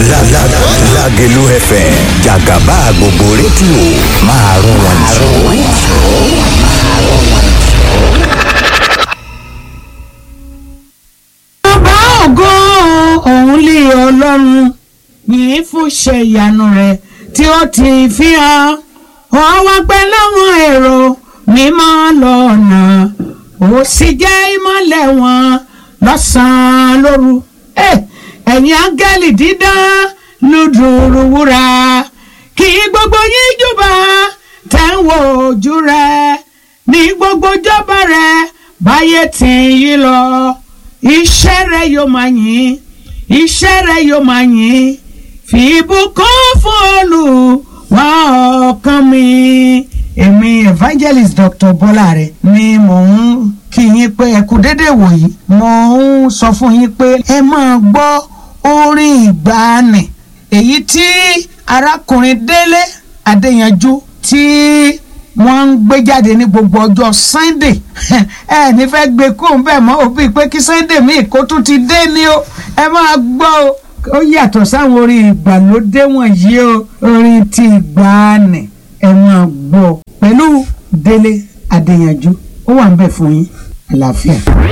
Lágẹ̀lú FM jàgàbá gbogbo rédíò máa rún wọn jù. bàbá ògo òun lè ọlọ́run yìí fún ṣe ìyanu rẹ̀ tí ó ti fi hàn wọ́n wá pẹ́ láwọn èrò mímọ́ lọ́nà ó sì jẹ́ ìmọ́lẹ̀ wọn lọ́sàn-án lóru Eh, ẹ̀yin áńgẹ́lì dídán lùdùrù wúrà kí gbogbo yín júbà tẹ̀ ń wo ojú rẹ̀ ní gbogbo jọba rẹ̀ báyé tì yí lọ iṣẹ́ rẹ̀ yóò máa yìn iṣẹ́ rẹ̀ yóò máa yìn fi ìbùkún fún Olúwa ọkàn mi. èmi evangelist Dr. Bọ́láre ni mò ń kí yín pé ẹ kú dédé wòyí mo ń sọ fún yín pé ẹ máa gbọ́ orin ìgbàanì èyí tí arákùnrin Délé Adéyanjú tí wọ́n ń gbé jáde ní gbogbo ọjọ́ Sunday ẹ ní fẹ́ gbé kó ń bẹ̀ mọ́ òbí pé kí Sunday míì kó tún ti dé ní o ẹ máa gbọ́ o ó yàtọ̀ sáwọn orin ìgbàlódé wọ̀nyí o orin ti ìgbàanì ẹ máa gbọ́ pẹ̀lú Délé Adéyanjú ó wà ń bẹ̀ fún yín àlàáfíà.